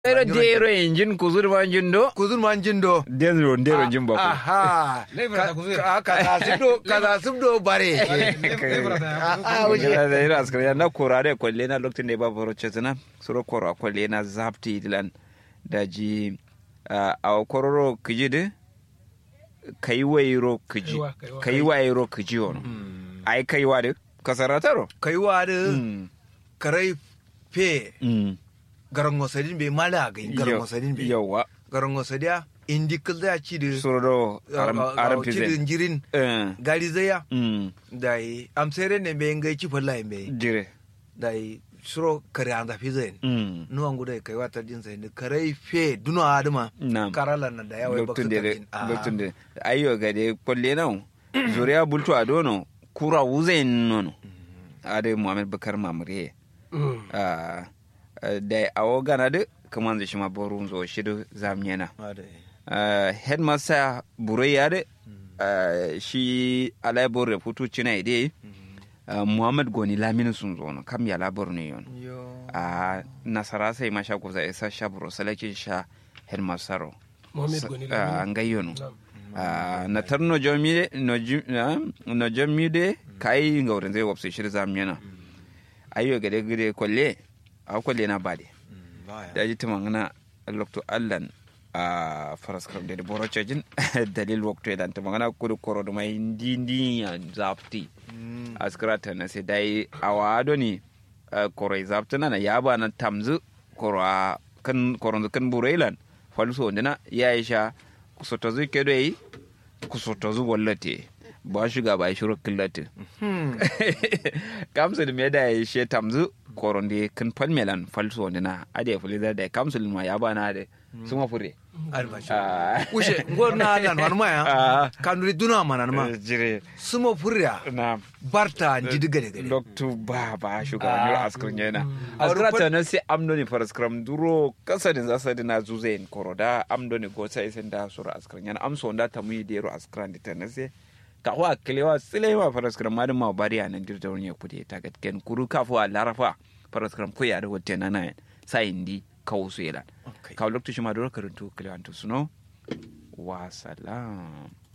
Pero dero injin kuzur manjin do. kuzun man jindo Dero dero jin ba ku. aha Lebra ta kuzun. Ka- kaza subdo kaza subdo bare Ah, wuce. Gila da ira askar ya na kora da kwalle na lokacin da ba baro chetna suro kora kwalle na zapti dilan da ji a kororo kiji de kai wairo kiji Kaiwa, kaiwa. kai wairo kiji ono ai kai wa de kasarataro kaiwa da Mm. karai fe Mm. garan wasadin bai mala ga garan wasadin bai yawa garan wasadiya indi kalda ci da suro do aram aram ci da pizen jirin eh gari zaya mm da yi amsere ne bai ngai ci falla bai jire da yi suro kare an zafi zai mm nuwan guda kai wata jin sai karai fe duno adama Na'am. karala na da yawa lokacin baksu da tarjin. Ah. lokacin da ayyo ga de kwalle nan zuriya bultu a dono kura wuze nono ade muhammad bakar mamure ah da awo gana de kaman da shima borun zo shidu zamnyana Ah, da- ah headmaster burai ya de ah, shi alai bor futu cina ide ah, muhammad goni lamini sun zo no kam ya labor ne yon yo a nasara sai masha kusa isa sha buro salakin sha headmaster Mohamed Goni a Lamine. ngayono Na'am. Ah, na tar no jomi no ju- ah, no jomi de kai ngaurin zai wapsu shir zamyana ayo gade gade kwalle a kwalle na bade Mm, baya. da ji tumangana lokto allan a faras kam de boro chajin dalil wakto dan tumangana kudu koro do mai ndi ndi ya zapti Mm. askrata na sai dai awado ni koro zaptana na yaba na tamzu koro a kan koro kan burailan falso ndina ya isha kusotozu kedo yi kusotozu wallate ba shiga ba shiru killate Hmm. kamsul me da ya she tamzu koron de kan palmelan falso ndina ade fulida da kamsul ma yaba na de suma fure albashi Ah. ushe ngor na lan wan maya Ah. kanuri duna mana ma jire sumo furya na barta jidi gade gade loktu ba ba shuga Ah. wani askrin yana A askra rufar- ta nan sai amdo ne faras kram duro kasadin za sa dina zuzain koro da amdo ne go sai sen da sura askrin yana amso da ta mu dero askran ta nan sai ka wa kelewa silewa faras kram ma ma bari anan dirda wani ya kude ta gatken kuru kafu a larafa faras kram ko ya da wote nan sai indi kawo su yelan Okay. ka loktu shi ma duro karantu kelewa to suno wa salam